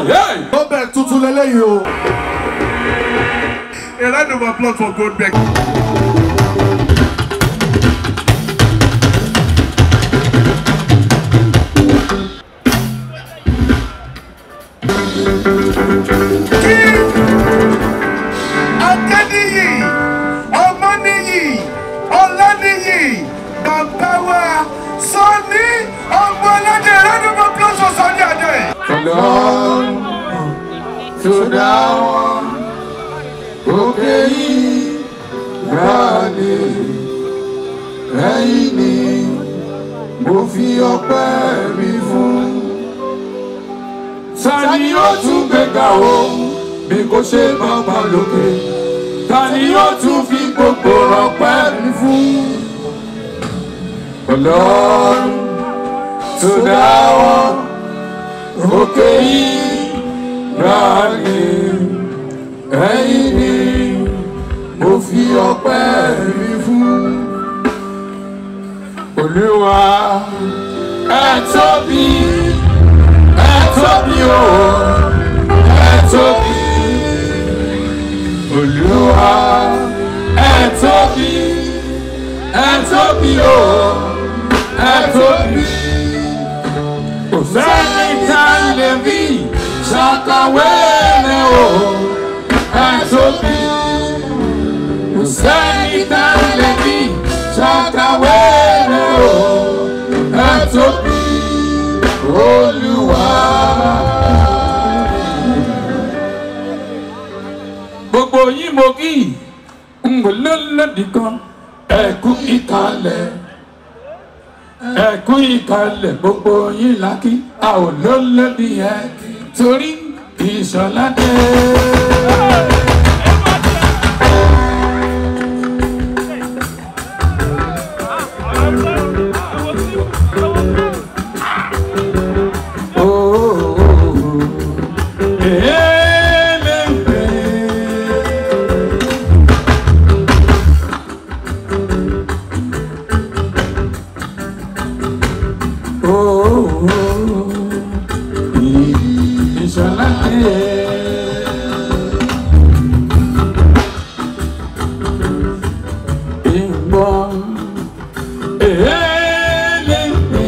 Goldberg tuntun lélẹ́yìí o. A round of applause for Goldberg. Adéníyì, Ọmọníyì, Ọláníyì, bàbá wa, Sọ́ni, ọmọ ọlọ́dẹ, a round of applause for Sọ́ni Adé. Ọlọ́run tó dá wọn òkè yìí gbàdé ẹ̀yìn ni mo fi ọpẹ́ mi fún. Tani yóò tún gbéga o bí kò ṣe bàbá lókè? Tani yóò tún fi gbogbo ọpẹ́ mi fún? Ọlọ́run tó dá wọn òkè yìí ráàlì ẹ̀yìn ni mo fi ọpẹ́ mi fún. Olúwa ẹ tóbi ẹ tóbi o ẹ tóbi. Olúwa ẹ tóbi ẹ tóbi o ẹ tóbi kò sẹ́ni tá a lè rí ṣàkàwé rẹ̀ o ẹ tóbi. kò sẹ́ni tá a lè rí ṣàkàwé rẹ̀ o ẹ tóbi. olúwa. gbogbo yín mo kí n kò lọ́lọ́dì kan ẹ̀kú ìkàlẹ̀ ẹ̀kún ìkàlẹ̀ gbogbo yín lákì a ò lólódì ẹ̀ torí ìṣọ̀lá dé. Oh, oh, oh. Eléńpé. Oh, ìṣọ̀lá dé. Ìgbọ́ eléńpé.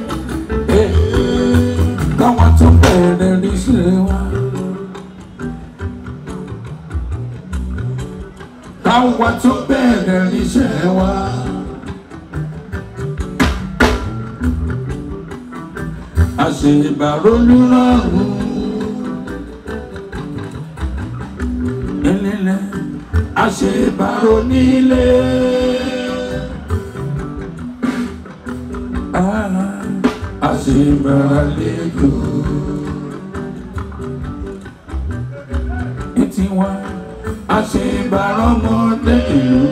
Káwọn tún bẹ̀rẹ̀ níṣẹ́ wa. Káwọn tún bẹ̀rẹ̀ níṣẹ́ wa. àṣebàrólúrọ̀rùn nílẹ̀ àṣebàrónílé àṣebàrálejò ní tiwọn àṣebàrọ́mọdé ìlú.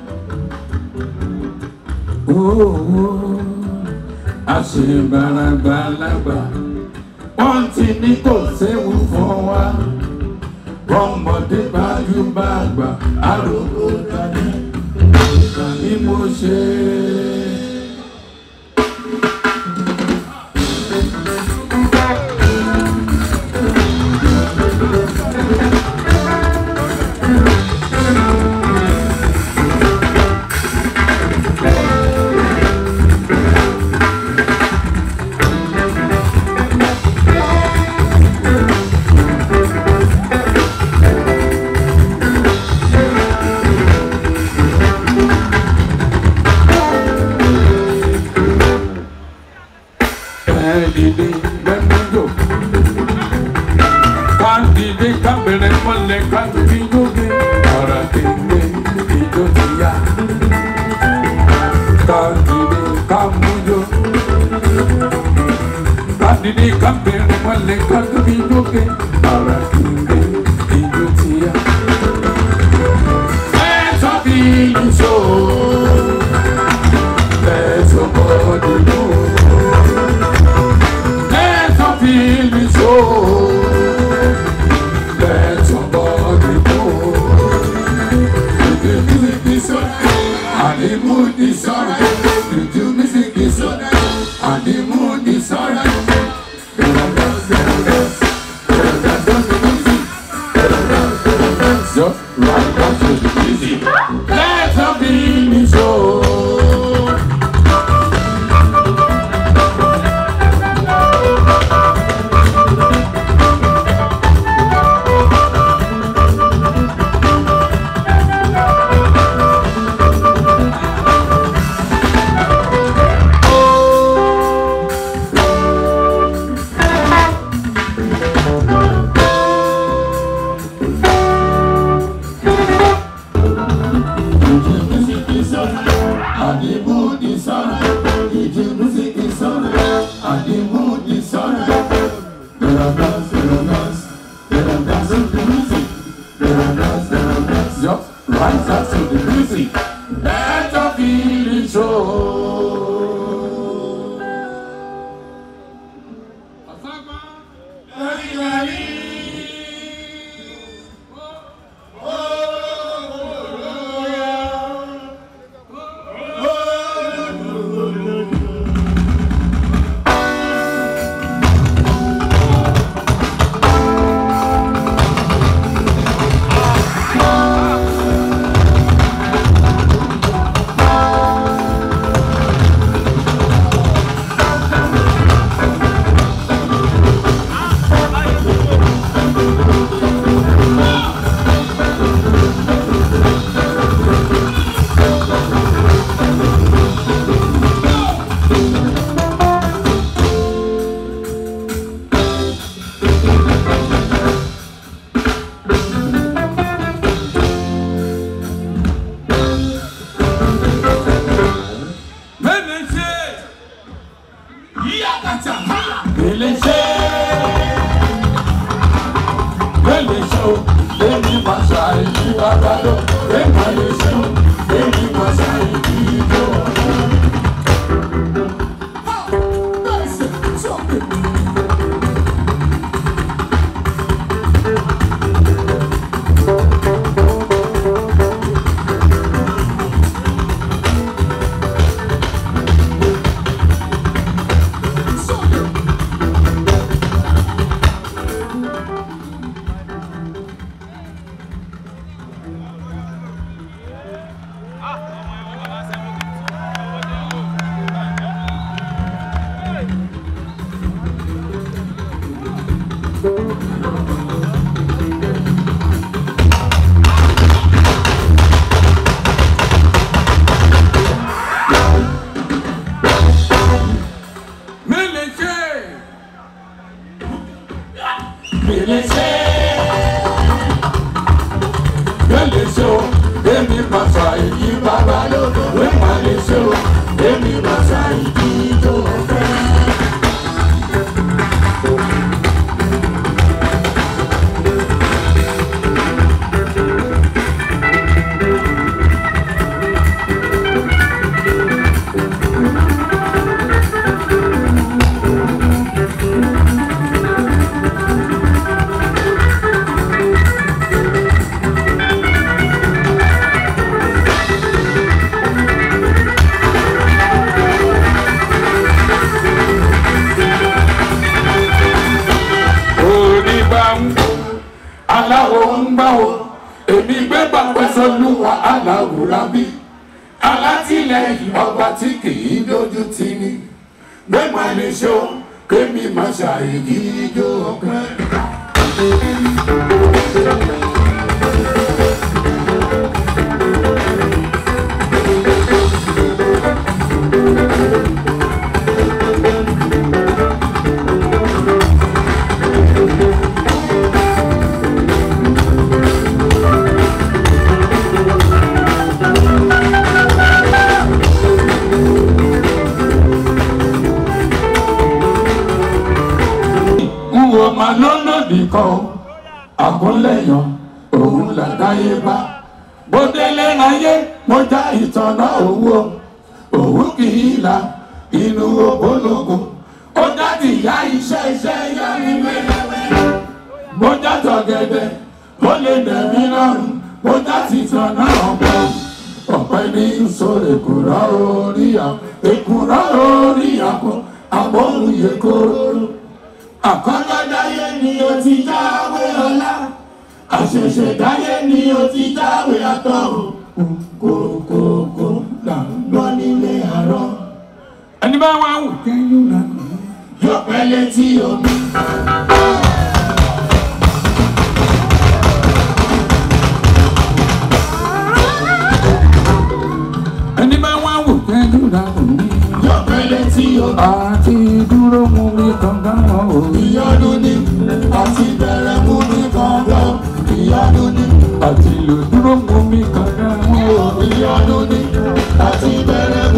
Oh, àṣebàràgbàlagbà wọ́n ti ní kò séwu fún wa ọmọdé gbajúgbàgbà àròkọ dání ni mo ṣe. Ẹ̀ẹ́dìdì gbẹ́míjò káńdìdì kábẹ̀rẹ̀ mọ́lẹ̀ kábíyóge ọ̀rọ̀ kéwé ìjó ti yá. Káńdìdì kámújó káńdìdì kábẹ̀rẹ̀ mọ́lẹ̀ kábíyóge ọ̀rọ̀ kéwé ìjó ti yá. Let's have the show. Let's have the move. Let your feelings show. Let somebody go. The music is on, and the mood is alright. The music is on, and the mood is alright. Dance, dance, dance. and the mood is alright. The music is alright, and the mood is alright. Let us dance, let us dance, let us dance to the music. Let us dance, let us dance, just rise up to the music. Let your feelings show. Eléṣe. Eléṣe o, èmi máa ṣàìdí bàbá lọ. Èmi eléṣe o, èmi máa ṣàìdí ìjọ. Eléṣe. Eléṣe. Eléṣe o, èmi máa ṣàìdí bàbá lọ. Èmi eléṣe o, èmi máa ṣàìdí ìjọ. onígbàǹgbò aláwo ń gbàwò èmi gbé bàpẹ́ sọlúwa aláwòrán bí alátìlẹyìn ọba tí kìí dojú tì ní gbé máa lè ṣó kémi máa ṣàìdí ijó ọpẹ́. Wúwo máa lọ́lọ́dì kan àkúnlẹ̀yàn òun làdáyé bá. Bó délé láyé mo já ìtànná owó òun kì í la inú ògbólógbò. Ó jáde ìyá iṣẹ́ iṣẹ́ yá mi wẹ́lẹ́wẹ́. Mo já tọ̀gẹ̀dẹ̀ ó lè dẹ̀mí lọ́rùn. Mo já tìtànná ọ̀pọ̀ ọ̀pẹ ní sọ̀rọ̀ èkùrọ̀ orí àpò èkùrọ̀ orí àpò àbọ̀rùn yẹ kóró àkọ́lọ́dáyé ni o ti jáwé ọlá àṣẹ̀ṣẹ̀dáyé ni o ti jáwé àtọ̀run kòkòkò là ń gbọ́ nílé àárọ̀. ẹni bá wà wù kẹ́yìn náà yóò pẹ́ létí omi. ẹni bá wà wù kẹ́yìn náà yóò pẹ́ létí omi. àti dúró mú mi kankan wọn ò. ìyọnu ni àti bẹ̀rẹ̀ mú mi kankan. ìyọnu ni àti lò dúró mú mi kankan wọn ò. ìyọnu ni àti bẹ̀rẹ̀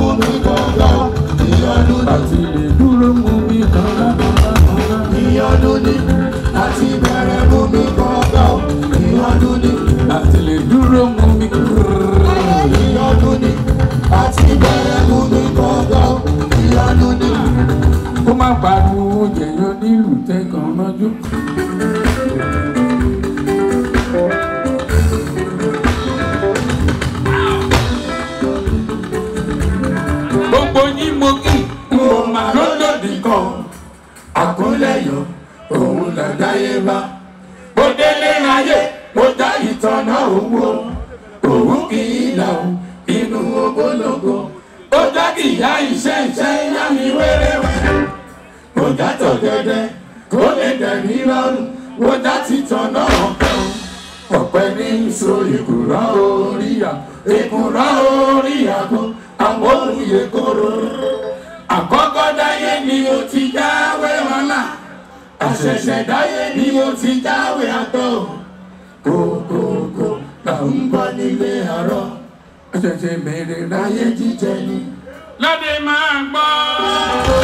gbogbo yín mo kí n ò mà lólòdì kan àkúnlẹ̀yọ̀ òun làdáyé bá mo délé ayé mo dá ìtọ́nà owó òun kì í là ó inú ogologo ó já kì í yá iṣẹ́ iṣẹ́ yá mi wéréwéré mo já tọ̀gẹ̀dẹ̀ kó lè dẹ̀mí lọ́rùn mo já títọ́nà ọ̀pẹ́ o ọ̀pẹ ní so ìkùrọ̀ oríyá ìkùrọ̀ oríyá kó àwọn òye kóró àkọ́kọ́ dáyé ni mo ti jáwé ọ̀la àṣẹ̀ṣẹ̀ dáyé ni mo ti jáwé àtọ̀ kókókó là ń bọ́ nílé àárọ̀ àṣẹ̀ṣẹ̀ bẹ̀rẹ̀ láyé jíjẹ ni. lọ́dẹ máa gbọ́.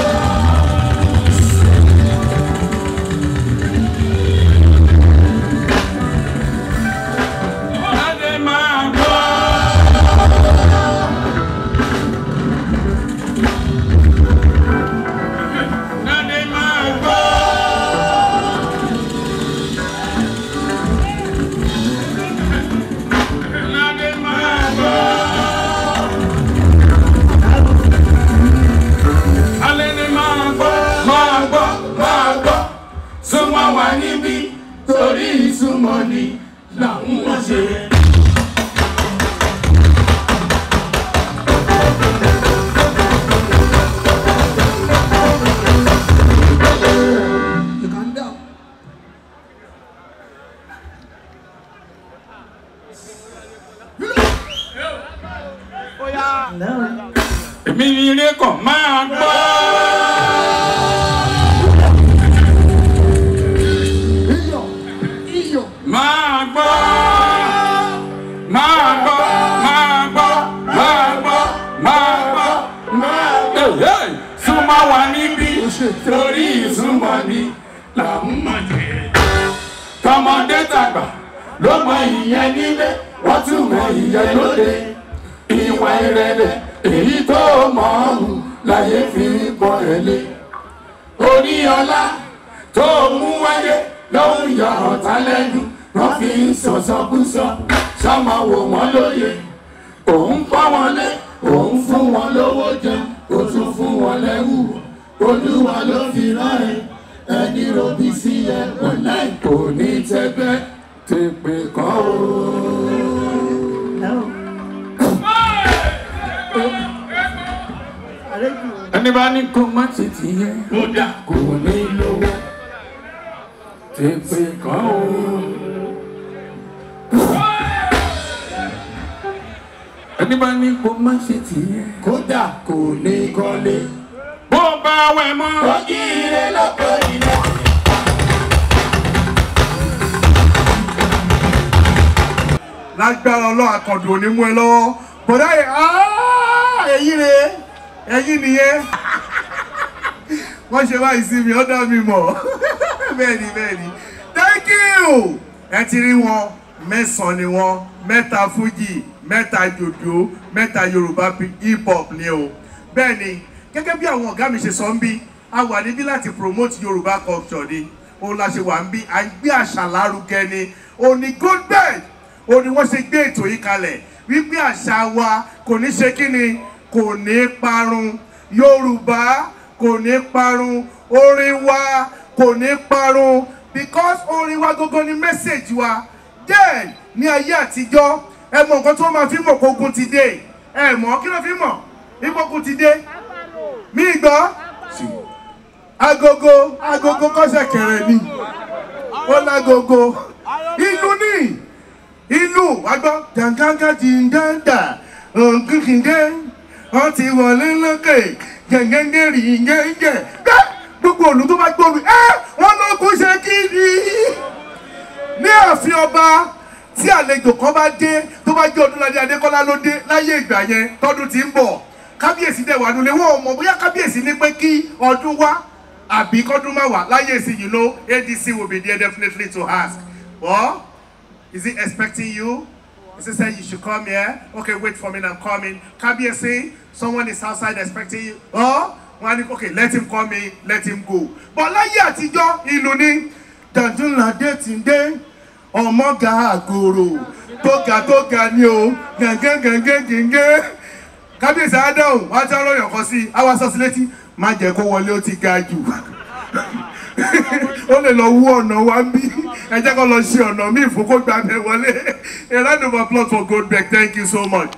lọ́dẹ máa gbọ́. lọ́dẹ máa gbọ́. lọ́dẹ máa gbọ́. alẹ́ ni máa gbọ́ máa gbọ́ máa gbọ́ súnmọ́ wa níbí torí ìsúnmọ́ ni làwọn wọ́n ṣe. You calm down. èmi ni ilé kan máa gbọ́. Iyọ̀, iyọ̀. máa gbọ́ máa gbọ́ máa gbọ́ máa gbọ́ máa gbọ́ máa gbọ́. Hey, hey, súnmọ́ wa níbí torí ìsúnmọ́ ni làwọn máa jẹ. tọmọdé tàgbà ló mọ ìyẹn nílé wọ́n tún mọ ìyẹn lóde. ìwà ìrẹ̀lẹ̀ èyí tó mọ̀ ọ́hún láyé fi ń pọ̀ ẹ̀ lé orí ọlá tó mú wáyé ló ń yọ ọ̀tá lẹ́nu wọ́n fi ń sọ̀sọ́kúsọ sọ́mọ wò wọ́n lóye òun pọ́ wọn lé òun fún wọn lówó jẹun ó tún fún wọn lẹ́wù olúwa ló fi rán ẹ ẹni robi sí ẹ ọ̀la kò ní tẹ́gbẹ́ tèpè kan o. ẹni bá ní kó má ṣe ti yẹ kódà kò ní lówó tèpè kan o. ẹni bá ní kó má ṣe ti yẹ kódà kò ní kọ́lé. bó bá wẹ̀ mọ́. ojú ire lọ́kọ̀ ilé. lágbára ọlọ́run àkàndùn ò ní mú ẹ lọ́wọ́ bọ̀dá yìí áá, èyí re ẹ̀yìn nìyẹn wọ́n ṣe báyìí sí mi ó dá mi mọ̀ bẹ́ẹ̀ ni bẹ́ẹ̀ ni thank you ẹ ti rí wọn mẹ́sàn-án ni wọ́n mẹ́ta fújì mẹ́ta jòjò mẹ́ta yorùbá hip hop ni o bẹ́ẹ̀ ni gẹ́gẹ́ bí àwọn ọ̀gá mi ṣe sọ ń bí a wà níbí láti promote yorùbá culture ni òun la ṣe wà ń bí à ń gbé àṣà lárugẹ ni òní goldberg ó ní wọ́n ṣe gbé ètò yìí kalẹ̀ wípé àṣà wa kò ní ṣe kí ni kò ní parun yorùbá kò ní parun orin wa kò ní parun because orin wa gógó ni message wa then ní ayé àtijọ́ ẹ mọ nǹkan tí wọ́n máa fi mọ̀ kó ogun ti dé ẹ mọ̀ kí ló fi mọ̀ ipò ogun ti dé mí gbọ́ agogo agogo kọ́sẹ̀ kẹrẹ ni ó lágogo ìlú ní ìlú wàgbọ́ jàǹgàǹgà jìǹgàǹgà òǹkìkìǹgẹ́ wọ́n ti wọlé lókè gẹ̀ǹgẹ̀ǹgẹ̀ rí gẹ̀ǹgẹ̀ gbẹ́ gbogbo òlù tó bá gbómi ẹ́ wọ́n ló kó ṣe kiri ní ààfin ọba tí àlejò kan bá dé tó bá jẹ́ ọdúnladé adékọ́lá ló dé láyé ìgbà yẹn tọ́dún ti ń bọ̀ kábíyèsí dẹ̀ wà nulẹ̀ wọ́n mọ̀ bóyá kábíyèsí ní pé kí ọdún wá àbí kọ́dún má wà láyé ìsìn you know adc will be there definitely to ask well is he expecting you is he saying you should come here okay wait for me i'm coming kábíyèsí someone is outside expecting you oh wọ́n á ní okay let him come in let him go but láyé àtijọ́ ìlú ní dàdúnládé ti dé ọmọga àgòrò tó ga tó ga ni o gàngán gàngán gàngán kábíyèsí adáhùn wá tí ọ̀rọ̀ yọ̀kọ́ sí i àwa sọ́sí létí má jẹ́ kó wọlé ó ti ga jù ó lè lọ wú ọ̀nà wa ń bí ẹ jẹ́ kó lọ ṣe ọ̀nà míì fún kó gbàgbẹ́ wọlé a round of applause for Goldberg thank you so much.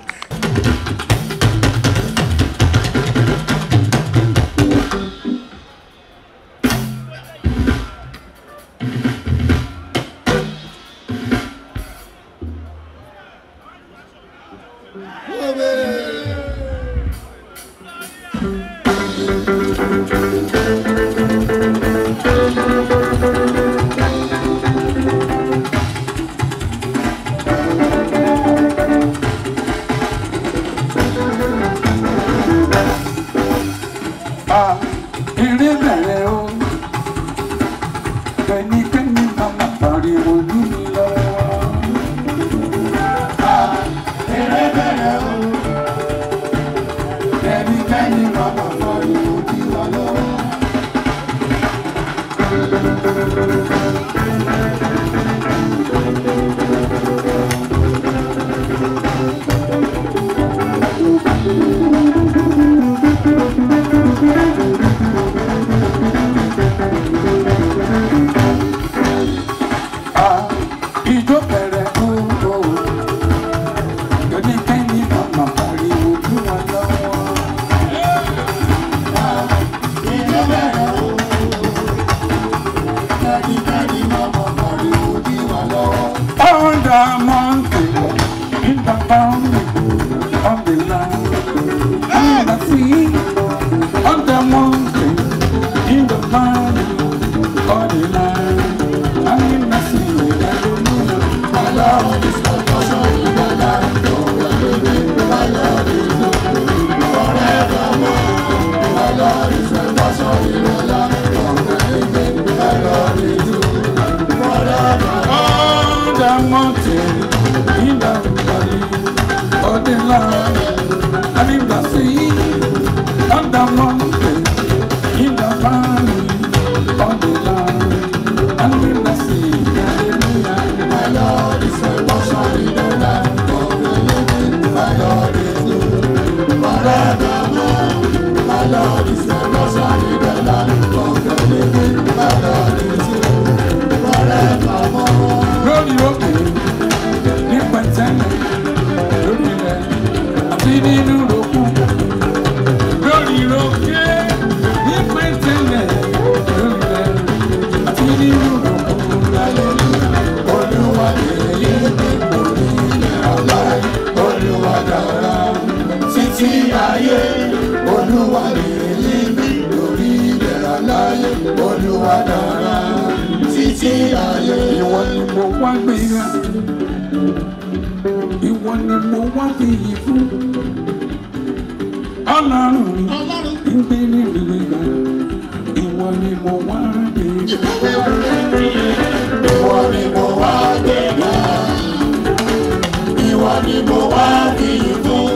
eré bẹ̀rẹ̀ o kẹ́nikẹ́ni máa ma pariwo ní mi lọ́wọ́. eré bẹ̀rẹ̀ o kẹ́nikẹ́ni máa ma pariwo ní wa lọ́wọ́. ìjó bẹ̀rẹ̀ o kẹ́nikẹ́ni máa ma pariwo ní wa lọ́wọ́. ìjó bẹ̀rẹ̀ o kẹ́nikẹ́ni máa ma pariwo ní wa lọ́wọ́. On the mountain, in the valley, on the land, in the sea, on the mountain, in the valley, on the land, and in the sea, hallelujah. My Lord is my portion in the land of the living. My Lord is forevermore. My Lord is my portion in the land of the living. My Lord is on the mountain, in the valley, on the land, and in the sea, on the mountain, in the valley, on the land, and in the sea. Hallelujah. My Lord is my portion in the land of the living. My Lord is good forevermore. My Lord is my portion in the land of the living. My Lord is good forevermore. Lórí òkè ní pẹ̀tẹ́lẹ̀ lórí rẹ̀ àti nínú òkú. Lórí òkè ní pẹ̀tẹ́lẹ̀ lórí rẹ̀ àti nínú òkú. Olúwa lèyí lórí ilẹ̀ aláì. Olúwa dára títí ayé. Olúwa lèyí lórí ilẹ̀ aláì. Olúwa dára títí ayé. Ìwọ ni mo wá gbéra. Ìwọ ni mo wá fìyì fún. Ọlọ́run mi ń gbé ní ìgbéga. Ìwọ ni mo wá gbéra. Ìwọ ni mo wá gbéga. Ìwọ ni mo wá fìyì fún.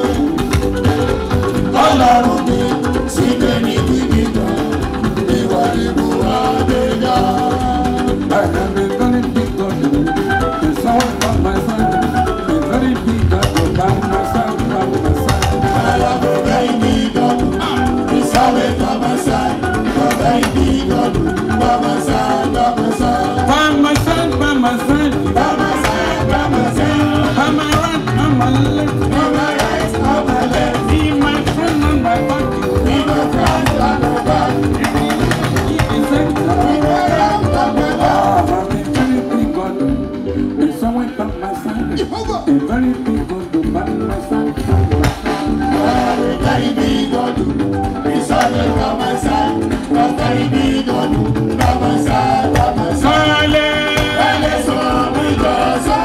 Ọlọ́run mi sì gbé ní ìgbéga. Ìwọ ni mo wá gbéga. I have a very big God. There's someone by my side. A very big God by my side, by my side. I have a very big God. He's always by my side. A very big God by my side, by my side. By my side, by my side. By my side, by my side. By my right, by my left. By my right, by my left. Be my friend and my back. Be my friend and my back. He is a Be my friend and my back. Ah, I'm a very big God. There's someone by my side. A very big God by my side. A very big God. He's always by my side. A very big God by my side, by my side. Ẹlẹ́ sọ mi jọ sọ.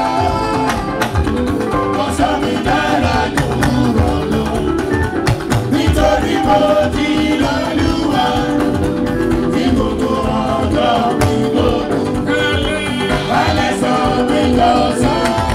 Kò sọ mi dára jù rọ̀ lọ. Nítorí mo ti lọ́lúwa. Tí gbogbo ọjọ́ mi lòdù. Ẹlẹ́ sọ mi jọ sọ.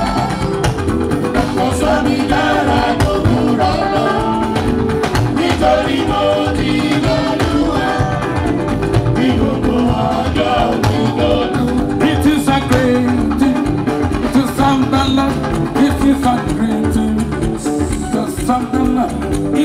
Kò sọ mi dára jù rọ̀ lọ. Nítorí mo ti lọ́lúwa. Tí gbogbo ọjọ́ mi lòdù. It is a great thing to serve the Lord. It is a great thing to serve the Lord.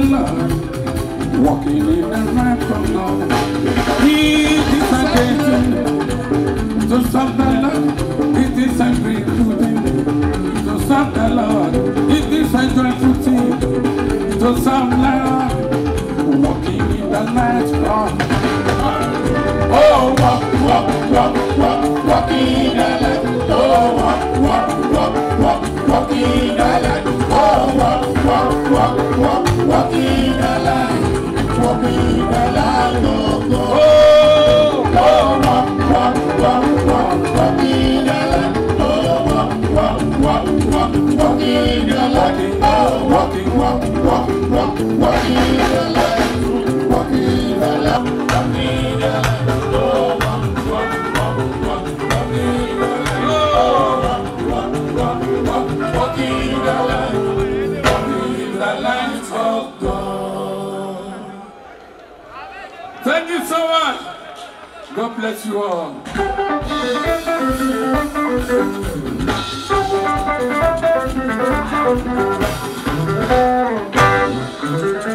Lord, walking in the light of God. He decided to serve the Lord. It is a grateful thing to serve the Lord. It is a joyful thing to serve the Lord, walking in the light of God. Oh, walk, walk, walk, walk, walk in the light. Oh, walk, walk, walk, walk, walk in the light. Oh, walk, walk, walk, walk, walk in the light. Walk in the light of God. Oh, oh, walk, walk, walk, walk, walk in the light. Oh, walk, walk, walk, walk, walk in the light. Oh, walking, walk, walk, walk, walk in the light. Walk in the light. Walk in the light. Thank you so much. God bless you all.